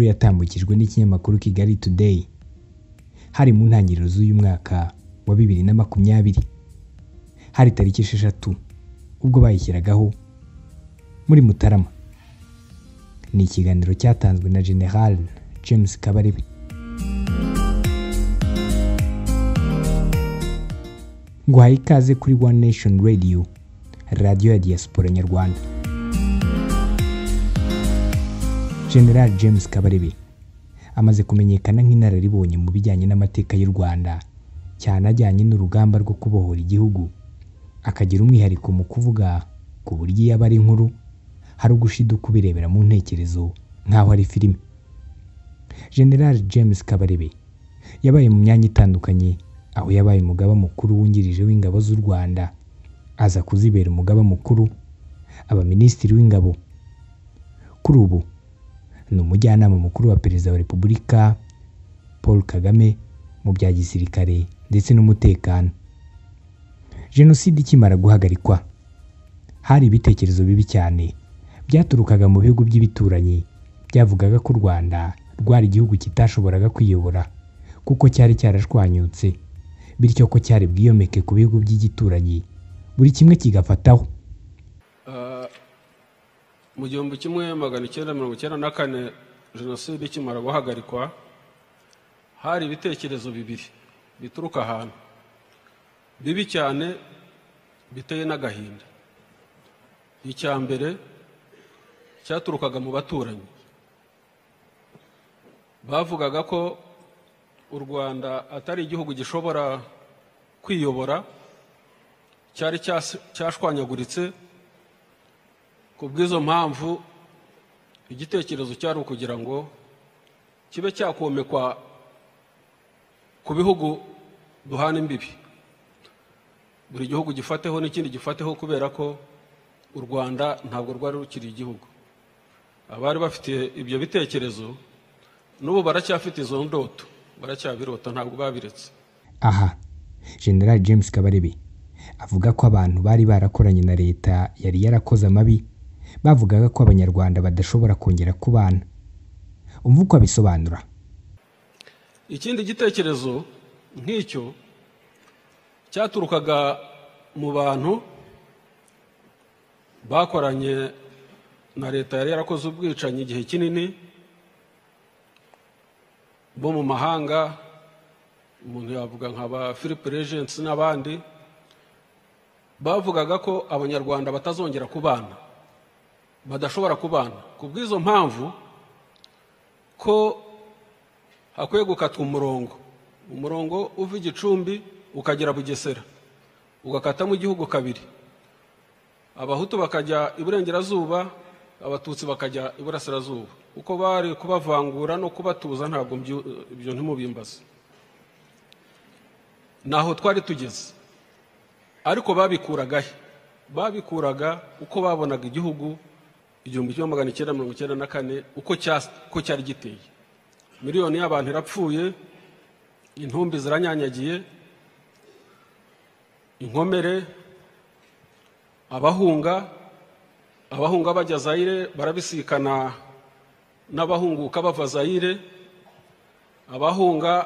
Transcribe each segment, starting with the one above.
yatambukijwe n'ikinyamakuru Kigali Today hari mu ntangiriro z'uyu mwaka wa bibiri na makumyabiri hari tariki esheshatu ubwo bayishyiragaho muri Mutarama ni ikiganiro cyatanzwe na General James Kabarebe nguhaye ikaze kuri One Nation Radio radiyo ya diaspora nyarwanda General James Kabarebe amaze kumenyekana nk'inararibonye mu bijyanye n'amateka y'u Rwanda cyane ajyanye n'urugamba rwo kubohora igihugu akagira umwihariko mu kuvuga ku buryo iyo aba ari inkuru hari ugushiduka ubirebera mu ntekerezo nk'aho ari filime General James Kabarebe yabaye mu myanya itandukanye aho yabaye umugaba mukuru wungirije w'ingabo z'u Rwanda aza kuzibera umugaba mukuru aba minisitiri w'ingabo kuri ubu ni umujyanama mukuru wa perezida wa repubulika paul kagame mu bya gisirikare ndetse n'umutekano jenoside ikimara guhagarikwa hari ibitekerezo bibi cyane byaturukaga mu bihugu by'ibituranyi byavugaga ko u rwanda rwari igihugu kitashoboraga kwiyobora kuko cyari cyarashwanyutse bityo ko cyari bwiyomeke ku bihugu by'igituranyi buri kimwe kigafataho mu gihumbi kimwe magana icyenda mirongo icyenda na kane jenoside ikimara guhagarikwa hari ibitekerezo bibiri bituruka ahantu bibi cyane biteye n'agahinda icya mbere cyaturukaga mu baturanyi bavugaga ko u rwanda atari igihugu gishobora kwiyobora cyari cyashwanyaguritse ku bw'izo mpamvu igitekerezo cyari ukugira ngo kibe cyakomekwa ku bihugu duhana imbibi buri gihugu gifateho n'ikindi gifateho kubera ko u rwanda ntabwo rwari rukiri igihugu abari bafite ibyo bitekerezo n'ubu baracyafite izo ndoto baracyabirota ntabwo babiretse aha general james kabarebe avuga ko abantu bari barakoranye na leta yari yarakoze amabi bavugaga ko abanyarwanda badashobora kongera kubana umva uko abisobanura ikindi gitekerezo nk'icyo cyaturukaga mu bantu bakoranye na leta yari yarakoze ubwicanyi igihe kinini bo mu mahanga umuntu yavuga nk'aba philippe regency n'abandi bavugaga ko abanyarwanda batazongera kubana badashobora kubana ku bw'izo mpamvu ko hakwiye gukatwa umurongo umurongo uva igicumbi ukagera bugesera ugakatamo igihugu kabiri abahutu bakajya iburengerazuba abatutsi bakajya iburasirazuba uko bari kubavangura no kubatuza ntabwo ibyo ntimubimbaze naho twari tugeze ariko babikuraga he babikuraga uko babonaga igihugu igihumbi kimwe magana icyenda mirongo icyenda na kane uko cyari giteye miliyoni y'abantu irapfuye intumbi ziranyanyagiye inkomere abahunga abahunga bajya zayire barabisikana n'abahunguka bava zayire abahunga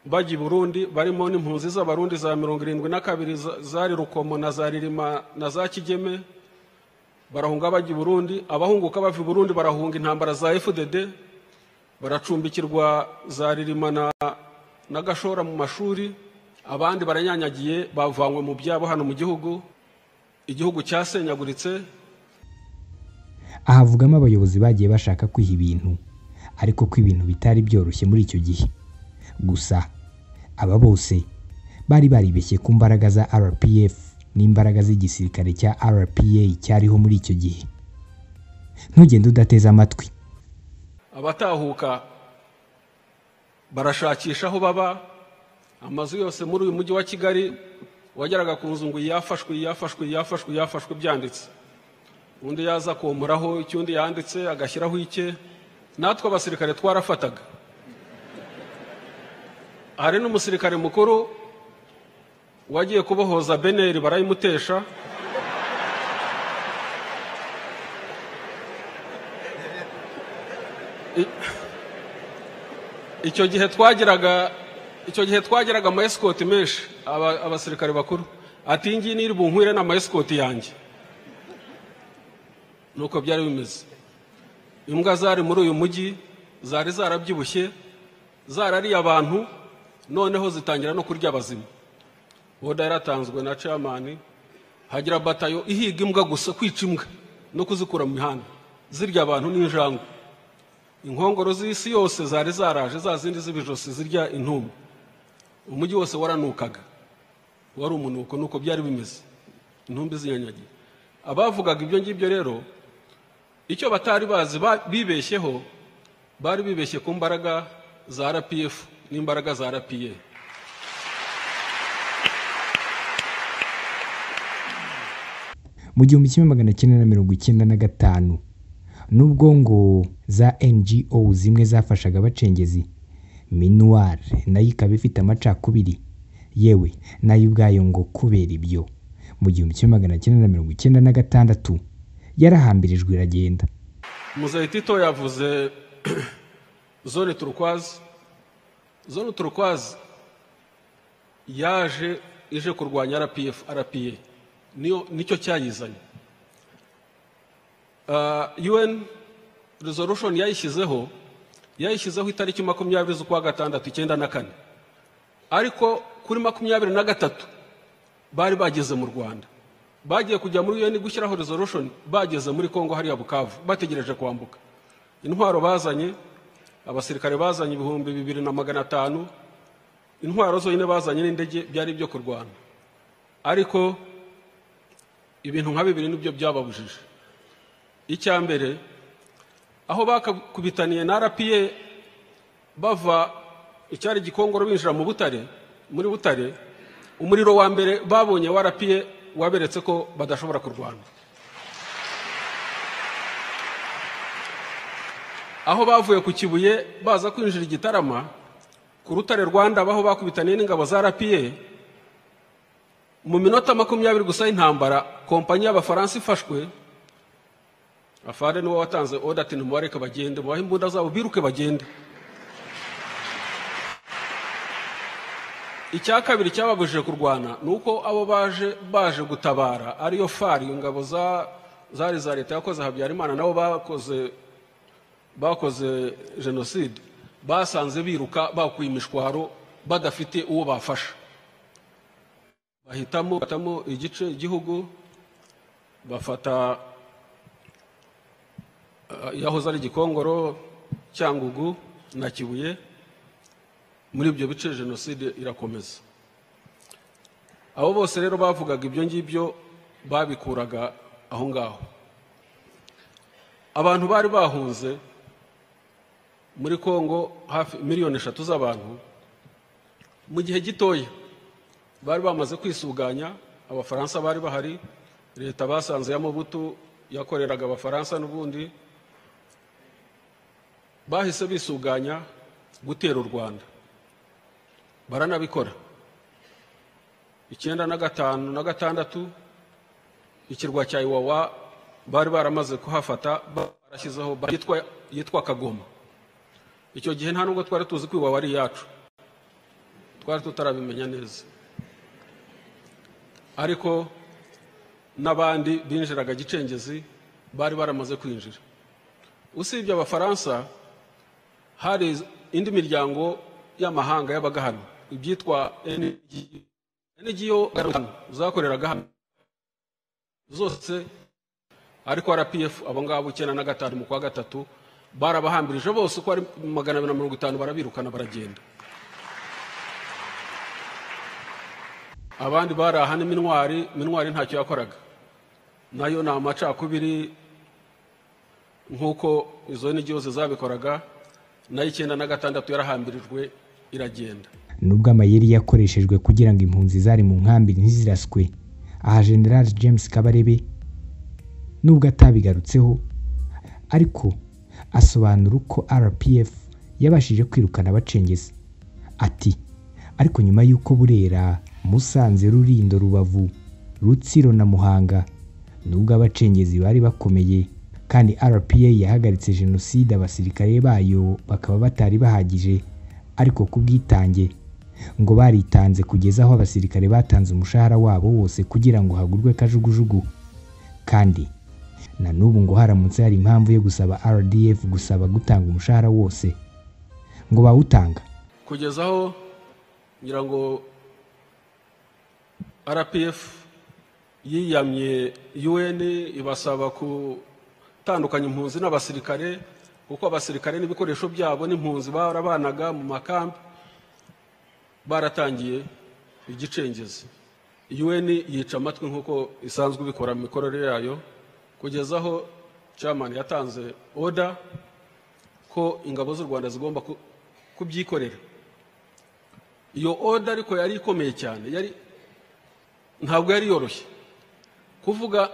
bajya i burundi barimo n'impunzi z'abarundi za mirongo irindwi na kabiri zari rukomo na za ririma na za kigeme barahunga bajya i burundi abahunguka bava i burundi barahunga intambara za fdd baracumbikirwa za ririma na gashora mu mashuri abandi baranyanyagiye bavanywe mu byabo hano mu gihugu igihugu cyasenyaguritse ahavugamo abayobozi bagiye bashaka kwiha ibintu ariko ko ibintu bitari byoroshye muri icyo gihe gusa aba bose bari baribeshye ku mbaraga za rpf n'imbaraga z'igisirikare cya rpa cyariho muri icyo gihe ntugende udateze amatwi abatahuka barashakisha aho baba amazu yose muri uyu mujyi wa kigali wageraga ku nzu ngo yafashwe yafashwe yafashwe yafashwe byanditse undi yaza komuraho icyo undi yanditse agashyiraho icye natwe abasirikare twarafataga hari n'umusirikare mukuru wagiye kubohoza beneri barayimutesha icyo gihe twagiraga icyo gihe twagiraga amayesikoti menshi aba- abasirikare bakuru ati iyi ngiyi niri bunkwire ni amayesikoti yanjye nuko byari bimeze imbwa zari muri uyu mujyi zari zarabyibushye zarariye abantu noneho zitangira no kurya abazima boda yaratanzwe na camani hagira batayo ihiga imbwa gusa kwica imbwa no kuzikura mu mihanda zirya abantu n'injangwe inkongoro z'isi yose zari zaraje za zindi z'ibijosi zirya intumbi umujyi wose waranukaga wari umunuko nuko byari bimeze intumbi zinyanyagiye abavugaga ibyo ngibyo rero icyo batari bazi ba- bibeshyeho bari bibeshye ku mbaraga za rpf n'imbaraga za rpa mu gihumbi kimwe magana cyenda na mirongo icyenda na gatanu nubwo ngo za ngo zimwe zafashaga abacengezi minuwari nayo ikaba ifite amacakubiri yewe nayo ubwayo ngo kubera ibyo mu gihumbi kimwe magana cyenda na mirongo icyenda na gatandatu yarahambirijwe iragenda Muzaitito yavuze zone turukwazi zone turukwazi yaje ije kurwanya rpf rpa niyo nicyo cyayizanye Ah, un resolution yayishyizeho yayishyizeho itariki makumyabiri z'ukwa gatandatu icyenda na kane ariko kuri makumyabiri na gatatu bari bageze mu rwanda bagiye kujya muri un gushyiraho resolution bageze muri congo hariya bukavu bategereje kwambuka intwaro bazanye abasirikare bazanye ibihumbi bibiri na magana atanu intwaro zonyine bazanye n'indege byari ibyo kurwana ariko ibintu nka bibiri nibyo byababujije icya mbere aho bakakubitaniye na rpa bava icyari gikongoro binjira mu butare muri butare umuriro wa mbere babonye warapiye waberetse ko badashobora kurwana aho bavuye ku kibuye baza kwinjira igitarama ku rutare rwanda baho bakubitaniye n'ingabo za rapiye mu minota makumyabiri gusa y'intambara kompanyi y'abafaransa ifashwe afande niwe watanze oda ati nimubareke bagende mubahe imbunda zabo biruke bagende icya kabiri cyababujije kurwana ni uko abo baje baje gutabara ariyo fari ingabo za zari za leta yakoze habyarimana nabo bakoze bakoze jenoside basanze biruka bakuye imishwaro badafite uwo bafasha bahitamo bahitamo igice igihugu bafata eh, yahoze ari gikongoro cyangugu na kibuye muri ibyo bice jenoside irakomeza abo bose rero bavugaga ibyo ngibyo babikuraga aho ngaho abantu bari bahunze muri kongo hafi miliyoni eshatu z'abantu mu gihe gitoya bari bamaze kwisuganya abafaransa bari bahari leta basanze y'amabutu yakoreraga abafaransa n'ubundi bahise bisuganya gutera u rwanda baranabikora icyenda na gatanu na gatandatu ikirwa cya iwawa bari baramaze kuhafata barashyizeho ba- yitwa- yitwa kagoma icyo gihe nta nubwo twari tuzi ko iwawa ari iyacu twari tutarabimenya neza ariko n'abandi binjiraga gicengezi bari baramaze kwinjira usibye abafaransa hari indi miryango y'amahanga yabaga hano ibyitwa NGO zakoreraga hano zose ariko rpf abo ngabo icyenda na gatanu mu kwa gatatu barabahambirije bose uko ari magana abiri na mirongo itanu barabirukana baragenda abandi bari aha n'iminwari minwari ntacyo yakoraga nayo ni amacakubiri nk'uko izo nigi zose zabikoraga nayo icyenda na gatandatu yarahambirijwe iragenda nubwo amayeri yakoreshejwe kugira ngo impunzi zari mu nkambi ntiziraswe aha general james kabarebe nubwo atabigarutseho ariko asobanura uko rpf yabashije kwirukana abacengezi ati ariko nyuma y'uko burera musanze rurindo rubavu rutsiro na muhanga nubwo abacengezi bari bakomeye kandi rpa yahagaritse jenoside abasirikare bayo bakaba batari bahagije ariko ku bwitange ngo baritanze kugeza aho abasirikare batanze umushahara wabo wose kugira ngo hagurwe kajugujugu kandi na n'ubu ngo haramutse hari impamvu yo gusaba rdf gusaba gutanga umushahara wose ngo bawutanga kugeza aho ngira ngo rpf yiyamye un ibasaba gutandukanya impunzi n'abasirikare kuko abasirikare n'ibikoresho byabo n'impunzi barabanaga mu makambi baratangiye igicengezi un yica amatwi nk'uko isanzwe ibikora mu mikorere yayo kugeza aho chairman yatanze oda ko ingabo z'u rwanda zigomba ku- kubyikorera iyo oda ariko yari ikomeye cyane yari ntabwo yari yoroshye kuvuga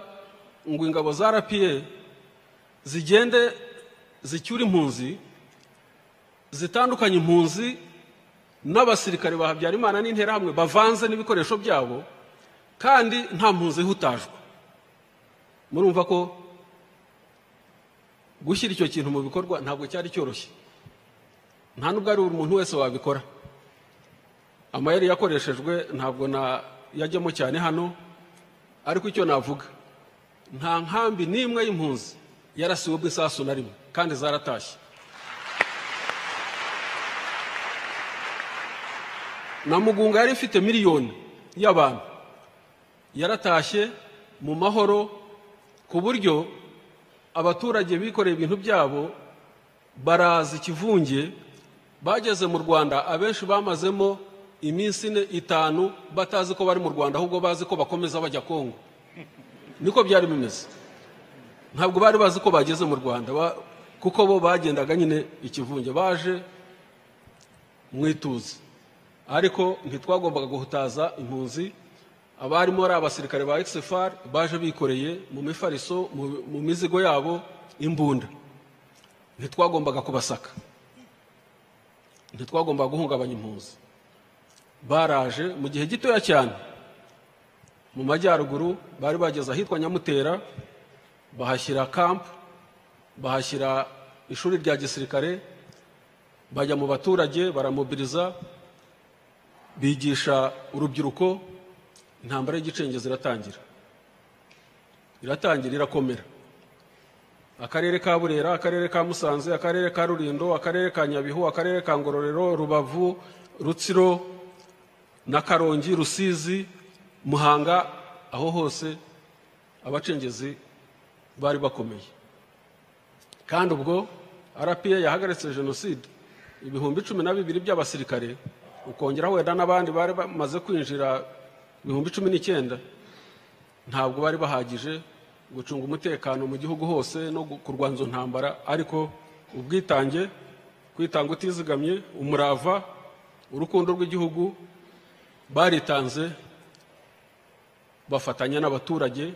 ngo ingabo za rpa zigende zicyure impunzi zitandukanye impunzi n'abasirikare ba habyarimana n'interahamwe bavanze n'ibikoresho byabo kandi nta mpunzi ihutajwe murumva ko gushyira icyo kintu mu bikorwa ntabwo cyari cyoroshye nta n'ubwo ari buri muntu wese wabikora amayeri yakoreshejwe ntabwo yajyamo cyane hano ariko icyo navuga nta nkambi n'imwe y'impunzi yarasiwe bw'isasu na rimwe kandi zaratashye na mugunga yari ifite miliyoni y'abantu yaratashye mu mahoro ku buryo abaturage bikoreye ibintu byabo baraza ikivunge bageze mu rwanda abenshi bamazemo iminsi ine itanu batazi ko bari mu rwanda ahubwo bazi ko bakomeza bajya kongo niko byari bimeze ntabwo bari bazi ko bageze mu rwanda ba- kuko bo bagendaga nyine ikivunge baje mu ituze ariko ntitwagombaga guhutaza impunzi abarimo ari abasirikare ba exfr baje bikoreye mu mifariso mu- mu mizigo yabo imbunda ntitwagombaga kubasaka ntitwagombaga guhungabanya impunzi baraje mu gihe gitoya cyane mu majyaruguru bari bageze ahitwa nyamutera bahashyira kampu bahashyira ishuri rya gisirikare bajya mu baturage baramobiriza bigisha urubyiruko intambara y'igicengezi iratangira iratangira irakomera akarere ka burera akarere ka musanze akarere ka rulindo akarere ka nyabihu akarere ka ngororero rubavu rutsiro na karongi rusizi muhanga aho hose abacengezi bari bakomeye kandi ubwo rpa yahagaritse jenoside ibihumbi cumi na bibiri by'abasirikare ukongeraho wenda n'abandi bari bamaze kwinjira ibihumbi cumi n'icyenda ntabwo bari bahagije gucunga umutekano mu gihugu hose no gu- kurwanya izo ntambara ariko ubwitange kwitanga utizigamye umurava urukundo rw'igihugu baritanze bafatanya n'abaturage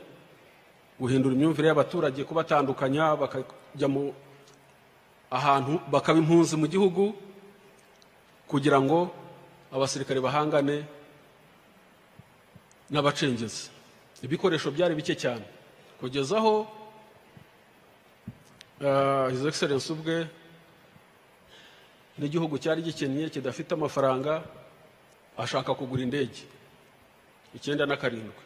guhindura imyumvire y'abaturage kubatandukanya bakajya mu ahantu bakaba impunzi mu gihugu kugira ngo abasirikare bahangane n'abacengezi ibikoresho byari bike cyane kugeza aho ah, his excellence ubwe n'igihugu cyari gikennye kidafite amafaranga ashaka kugura indege icyenda na karindwi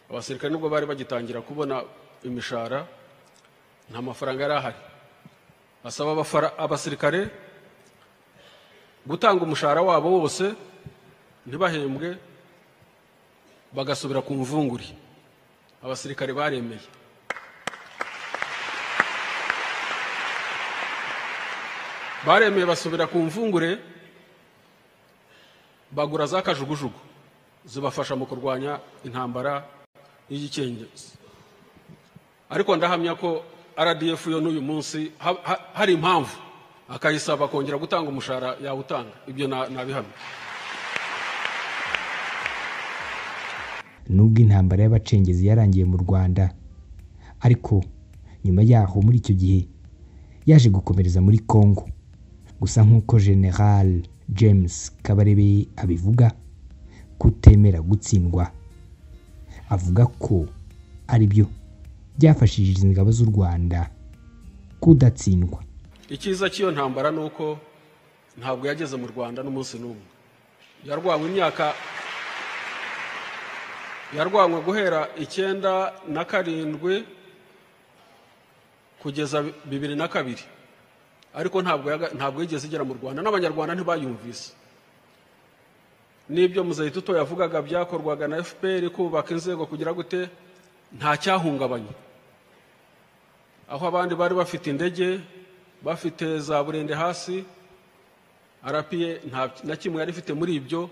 abasirikare nubwo bari bagitangira kubona imishahara nta mafaranga yari ahari asaba abafara- abasirikare gutanga umushahara wabo wose ntibahembwe bagasubira ku mvunguri abasirikare baremeye baremeye basubira ku mvungure bagura za kajugujugu zibafasha mu kurwanya intambara y'igikengezi ariko ndahamya ko rdf yo n'uyu munsi ha- ha- hari impamvu akayisaba kongera gutanga umushahara yawutanga ibyo na- nabihamya nubwo intambara y'abacengezi yarangiye mu rwanda ariko nyuma yaho muri icyo gihe yaje gukomereza muri congo gusa nk'uko general james kabarebe abivuga kutemera gutsindwa avuga ko ari byo byafashije izi ngabo z'u rwanda kudatsindwa icyiza cy'iyo ntambara ni uko ntabwo yageze mu rwanda n'umunsi n'umwe yarwawe imyaka yarwanywe guhera icyenda na karindwi kugeza bibiri na kabiri ariko ntabwo yaga- ntabwo yigeze igera mu rwanda n'abanyarwanda ntibayumvise n'ibyo muzayituto yavugaga byakorwaga na fpr kubaka inzego kugira gute nta cyahungabanye aho abandi bari bafite indege bafite za burende hasi arapiye nta na kimwe yari ifite muri ibyo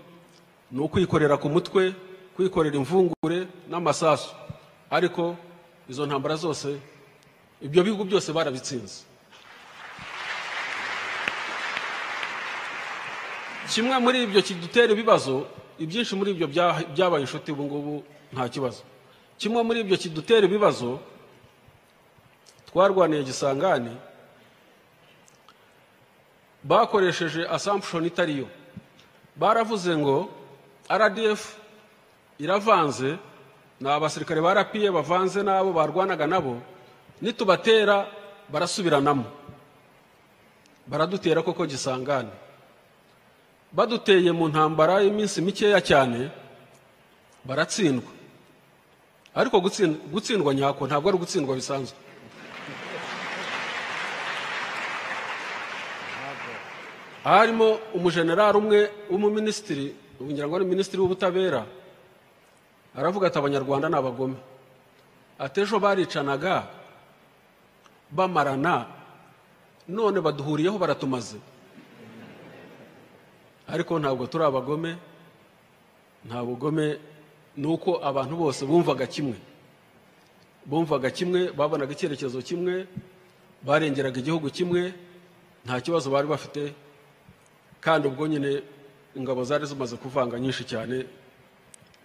ni ukwikorera ku mutwe kwikorera imvungure n'amasasu ariko izo ntambara zose ibyo bihugu byose barabitsinze kimwe muri ibyo kidutera ibibazo ibyinshi muri ibyo bya- byabaye inshuti ubu ngubu nta kibazo kimwe muri ibyo kidutera ibibazo twarwaniye gisangane bakoresheje assumption itariyo baravuze ngo rdf iravanze ni abasirikare ba rapiye bavanze n'abo barwanaga nabo nitubatera barasubiranamo baradutera koko gisangane baduteye mu ntambara y'iminsi mikeya cyane baratsindwa ariko gutsin- gutsindwa nyako ntabwo ari ugutsindwa bisanzwe harimo umujenerali umwe w'umuminisitiri ngira ngo ni minisitiri w'ubutabera aravuga ati abanyarwanda ni abagome ati ejo baricanaga bamarana none baduhuriyeho baratumaze ariko ntabwo turi abagome nta bugome ni uko abantu bose bumvaga kimwe bumvaga kimwe babonaga icyerekezo kimwe barengeraga igihugu kimwe nta kibazo bari bafite kandi ubwo nyine ingabo zari zimaze kuvanga nyinshi cyane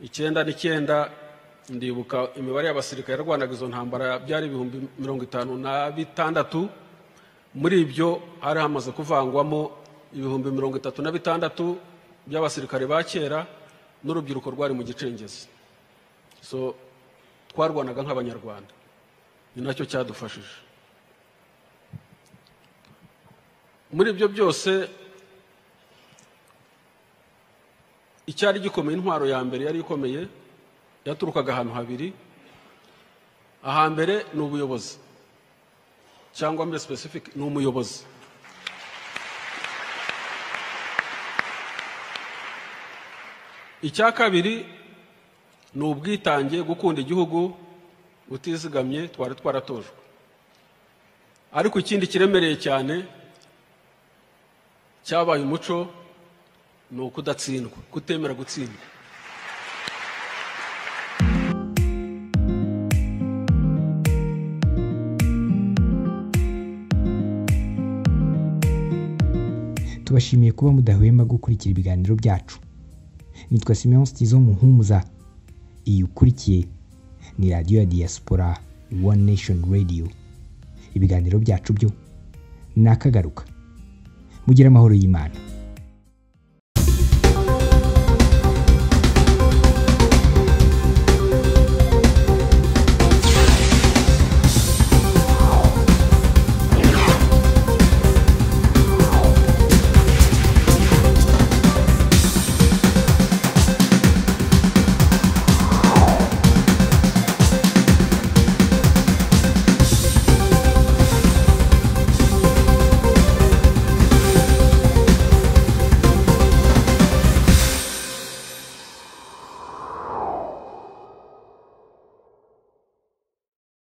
icyenda n'icyenda ndibuka imibare y'abasirikare yarwanaga izo ntambara byari ibihumbi mirongo itanu na bitandatu muri ibyo hari hamaze kuvangwamo ibihumbi mirongo itatu na bitandatu by'abasirikare ba kera n'urubyiruko rwari mu gicengezi so twarwanaga nk'abanyarwanda ni nacyo cyadufashije muri ibyo byose icyari gikomeye intwaro ya mbere yari ikomeye yaturukaga ahantu habiri ahambere ni ubuyobozi cyangwa muri specific ni umuyobozi icya kabiri ni ubwitange gukunda igihugu utizigamye twari twaratojwe ariko ikindi kiremereye cyane cyabaye umuco ni ukudatsindwa kutemera gutsindwa tubashimiye kuba mudahwema gukurikira ibiganiro byacu nitwa simeon stizo muhumuza iyi ukurikiye ni radiyo ya diaspora one nation radio ibiganiro byacu byo ni akagaruka mugire amahoro y'imana